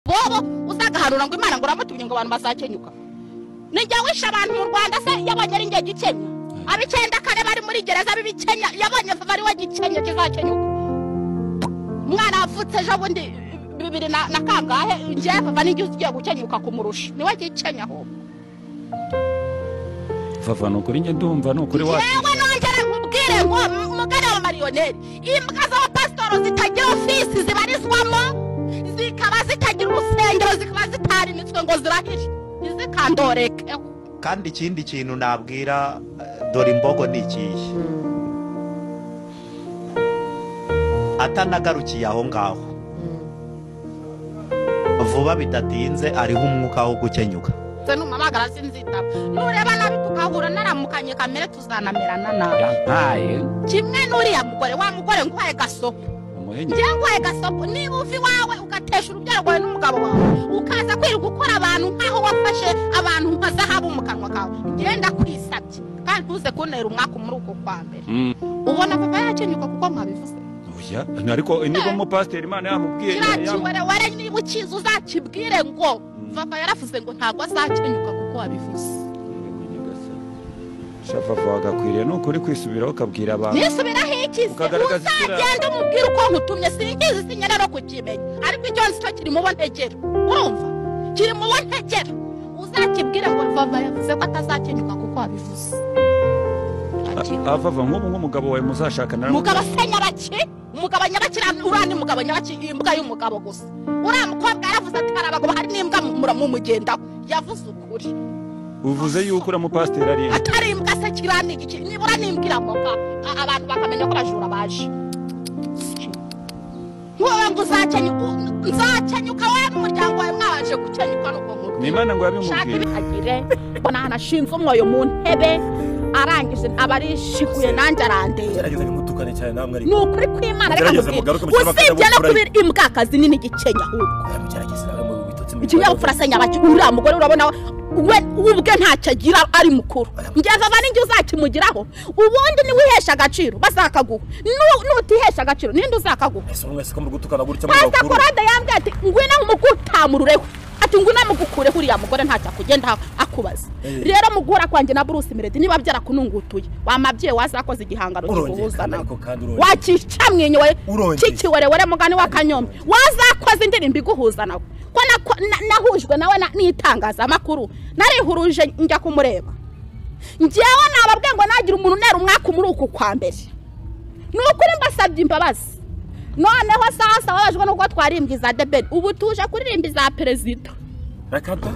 nabo uzagaharura ngo imana ngo uramutumye ngo abantu bazakenyuka ni njye wishe abantu mu rwanda se yabonye ari njye gikenya ab'icyenda kare bari muri gereza b'ibikenya yabonye bari we gikenya kizakenyuka umwana wavutse ejo bundi bibiri na na kangahe njyewe vava n'igihe ugiye gukenyuka kumurusha niwe gikenya ahubwo vava ni ukuri njye ndumva ni ukuri wacu yewe nongere nkubwire ngo umugani wa mariyoneri imbwa z'abapasitori zitagira ofisi zibarizwamo zikaba zitagira urusengero zikaba zitarimitswe ngo zirahire ntizikandoreke kandi ikindi kintu nabwira eh, dore imbogo ni ikihe atanagarukiye aho ngaho vuba bidatinze ariho umwuka wo gukenyuka se n'umumagara sinzitaba nureba nabi tugahura naramukanye kamere tuzanamerana nabi yampaye kimwe n'uriya mugore wa mugore nguhaye gasopo umuhenye njyewe nguhaye gasopo niba uva iwawe ugatesha urubyaro rwawe n'umugabo wawe ukaza kwirirwa ukora abantu nk'aho wafashe abantu nka zahabu mu kanwa kawe ngenda kwisabye kandi ntuze kuntera umwaka muri uko kwa mbere Mm, ubona papa yakenyuka kuko mwabivuze oya, ariko niba umupasiteri imana yamubwiye kiriya yam- kiwerewere niba ukizi uzakibwire ngo papa yaravuze ngo ntabwo azakenyuka kuko wabivuze shavavu wagakwiriye ni ukuri kwisubiraho ukabwira abantu nisubiraho iki se Ukagaragaza isura yawe. uzagenda umubwire uko nkutumye singizi sinyara no kukimenya ariko icyo nzi cyo kiri mu bo ntegera urumva kiri mu bo ntegera uzakibwire ngo vava yavuze ko atazakenyuka kuko wabivuze avava nk'ubu nk'umugabo wawe muzashakana na- umugabo se nyabaki umugabo nyabaki uriya- uriya ni umugabo nyabaki imbwa y'umugabo gusa uriya mukobwa yaravuze ati hari abagabo hari n'imbwa mu- mumugendaho yavuze ukuri uvuze yuko uriya mupasiteri ari inda atari imbwa se kiriya ni igiki nibura ni imbwa iramoka a- abantu bakamenya ko abajura baje ntuwe ngo uzakenyuka nzakenyuka we n'umuryango wawe mwabanje gukenyuka n'ubwo ni mutwe imana ngo shaka yabimubwiye ibihagire mbona ahantu ashinze umwoyo mu ntebe arangije aba arishikuye nanjye arandeba gerageza ntimutukane cyane namwe ni ariko ukuri kw'imana reka Gerageza nkubwire mugaruke mu kinyabupfura usibye no y'ubupfura. kuba imbwakazi nini igikenya ahubwo gerageza nawe mu bitotsi mu ikinyabupfura se nyabaki uriya mugore urabona we we ubwe ntacyo agira ari mukuru njye vava n'injye uzakimugiraho ubundi niwe uhesha agaciro bazakaguha Nu- nutihesha agaciro ninde uzakaguha ese umwe se ko muri gutukana gutya mu pasita bakuru korode yambwiye ati ngwino mugutamurureho ati ngwino mugukureho uriya mugore ntacyo akugenda akubaza Eh. rero muguhura kwanjye na bruce meredi niba byarakunungutuye wamabyeyi wazakoze igihangano Urongeye kiguhuza kandi nawe ariko kandi urongeye. wakica mwinywe Urongeye. kikiwerewere mugani w'akanyombe wazakoze indirimbo iguhuza nawe ko nako- na- nahujwe nawe na- n'itangazamakuru narihuruje njya kumureba njyewe nababwiye ngo nagira umuntu unera umwaka muri uku kwa mbere ni ukuri mbasabye imbabazi noneho sawa sawa babajwe n'ubwo twarimbye za debeli ubu tuje kuririmba iza perezida rakata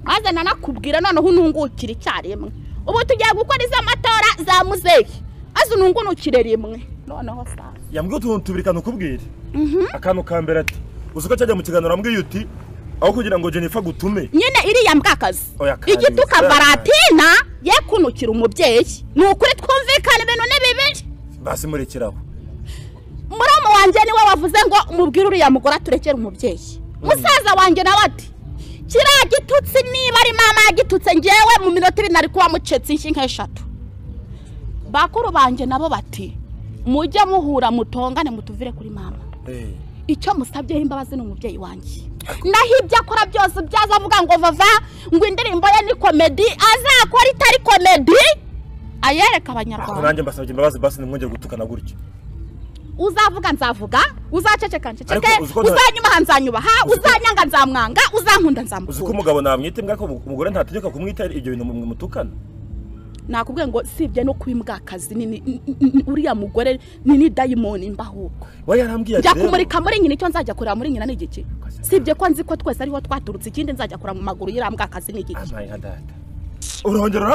maze nanakubwira noneho unungukire icyarimwe ubu tugiye gukora iz'amatora za muzeyi maze unungunukire rimwe noneho sawa yambwiye utuntu tubiri kantu ukubwire akantu ka mbere ati uzi ko cyajya mu kiganiro ambwiye uti aho kugira ngo jennifer agutume nyine iriya mbwakazi Oya, kandi igituka bizarane. varatina ye kunukira umubyeyi ni ukuri twumvikana ibintu ni bibiri basi murekeraho muramu wanjye niwe wavuze ngo mubwire uriya mugore aturekere umubyeyi musaza wanjye nawe ati kiriya gitutsi niba ari mama yagitutse ngewe mu minota ibiri nari kuba mucetse inshyi nk'eshatu bakuru banjye nabo bati mujye muhura mutongane mutuvire kuri mama Eh, icyo musabyeho imbabazi ni umubyeyi wanjye naho ibyo akora byose ubyaza avuga ngo vava ngo indirimbo ye ni komedi azakora itari komedi ayereka ubwo abanyarwanda nanjye mbasabye imbabazi basi ntimwongere gutukana gutya uzavuga nzavuga uzaceceka nceceke Ariko uzi ko nta- uzanyubaha nzanyubaha uzanyanga nzamwanga uzankunda uzi ko nzamukunda umugabo namwita imbwa ko umugore ntategeka kumwita ibyo bintu mu- mutukana nakubwiye ngo sibye no kuba imbwakazi nini n- n- uriya mugore ni ni dayimoni mbahubwo we yarambwiye njya ati rero kumurika muri nyina icyo nzajya kureba muri nyina ni igiki sibye ko nzi ko twese ariho twaturutse ikindi nzajya kureba mu maguru y'iriya mbwakazi ni igiki ampaye nka data urongera